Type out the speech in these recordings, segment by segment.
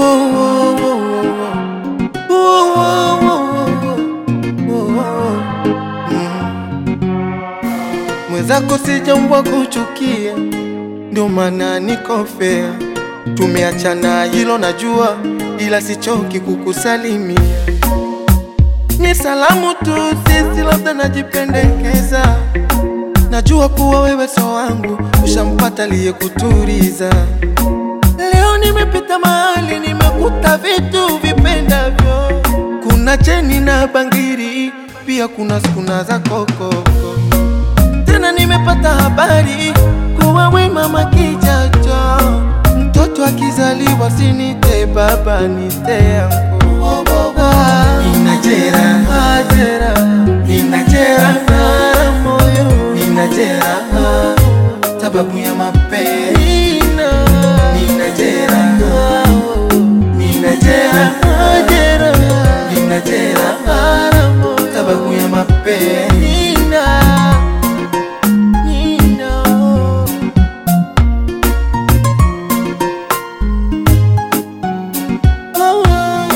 Mwenzako sijaumbwa kuchukia, ndio maana niko fair. Tumeachana hilo najua, ila sichoki kukusalimia. Ni salamu tu, sisi labda najipendekeza. Najua kuwa wewe so wangu, ushampata aliyekuturiza. Leo nimepita mahali, nimekuta vitu vipendavyo. Kuna cheni na bangiri, pia kuna skuna za kokoko. Tena nimepata habari kuwa we mama kijacho, mtoto akizaliwa sinite baba nite yangu. Ninajera, ajera, ninajera na moyo, ninajera sababu ya mapenzi. Ninajera, ninajera, ajera, ninajera sababu ya mapenzi. Nina. Oh,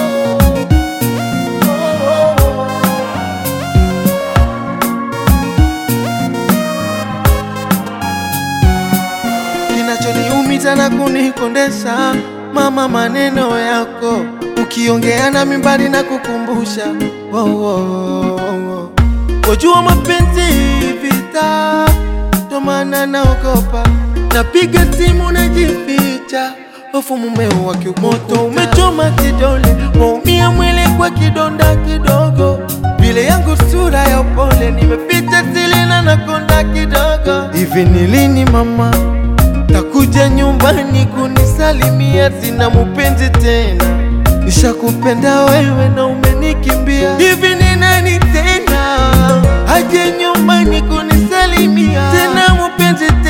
Kinachoniumiza na kunikondesha mama, maneno yako ukiongea na mimbali na kukumbusha oh, oh, oh, oh. Wajua mapenzi vita, ndo maana naogopa, napiga simu najificha, hofu mumeo wa kiumoto umechoma kidole, waumia mwili kwa kidonda kidogo, vile yangu sura ya upole, nimeficha sili na nakonda kidogo. Hivi ni lini mama takuja nyumbani kunisalimia? Sina mupenzi tena, nishakupenda wewe na umenikimbia. Hivi ni nani tena aje nyumbani kunisalimia? Tena mupenzi tena